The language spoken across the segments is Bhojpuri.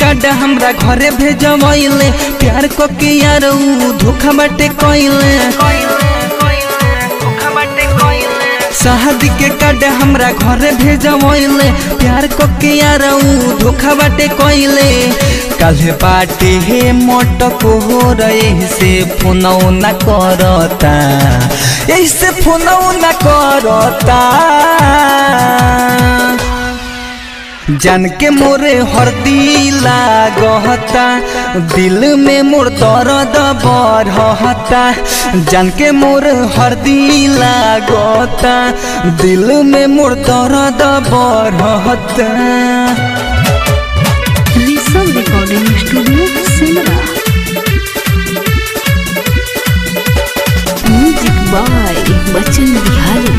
कार्ड हमरा घरे भेजवैले प्यार को के यार ऊ धोखा बाटे कइले शादी के कार्ड हमरा घरे भेजवैले प्यार को के यार ऊ धोखा बाटे कइले काल्हे बाटे हे मटक हो रहे से फोनौ न करता ऐसे फोनौ न करता जान के मोरे हरदी लागता दिल में मोर दर्द बढ़ता जान के मोर हरदी लागता दिल में मोर दर्द बढ़ता Rishabh recording studio Simra music by Bachchan Bihari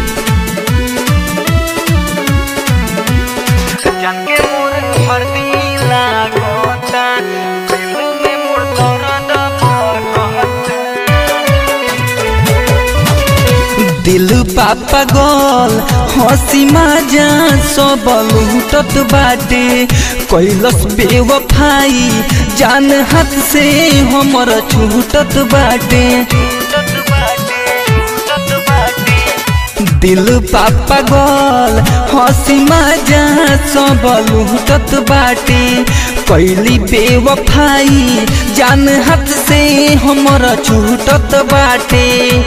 जान के मोर हरदी लागता दिल में मोर दर्द बढ़ता दिल पापा गोल हसी माजा सब लूटत बाटे कैलस बेवफाई जान हाथ से हमर छूटत बाटे दिल पापा गोल हसी माजा सब लूटत बाटे कैली बेवफाई जान हाथ से हमर छूटत बाटे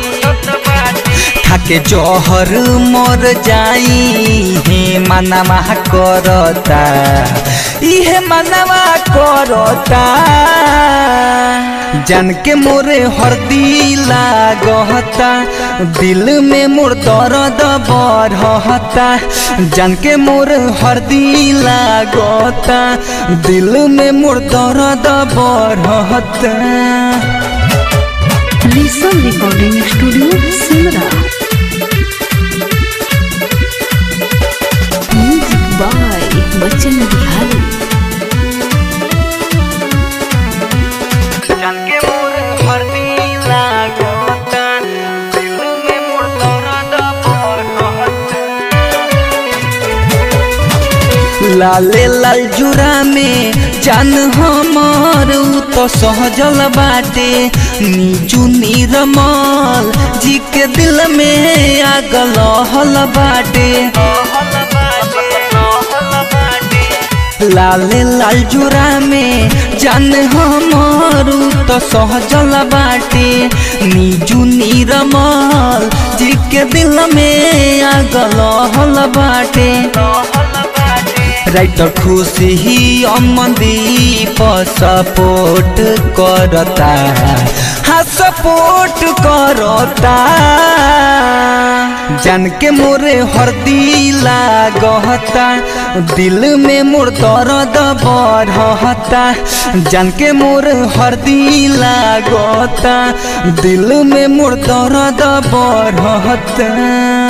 खाके जहर मर जाई हे मानवा करता इहे मानवा करता जान के मोरे हरदी लागता दिल में मोर दर्द बढ़ता जान के मोर हरदी लागता दिल में मोर दर्द बढ़ता Rishabh recording studio Simra music by Bachchan Bihari जान के मोर हरदी लागता दिल में मोर दर्द बढ़ता लाले लाल जुरा में जान हमर उ तो सहजल बाटे नीजू निरमल जी के दिल में आग लहल बाटे लाले लाल जुरा में जान हमर उ तो सहजल बाटे नीजू निरमल जी के दिल में आग लहल बाटे राइटर खुशी ही अमनदीप सपोर्ट करता हाँ सपोर्ट करता जान के मोरे हरदी लागता दिल में मोर दर्द बढ़ता जान के मोर हरदी लागता दिल में मोर दर्द बढ़ता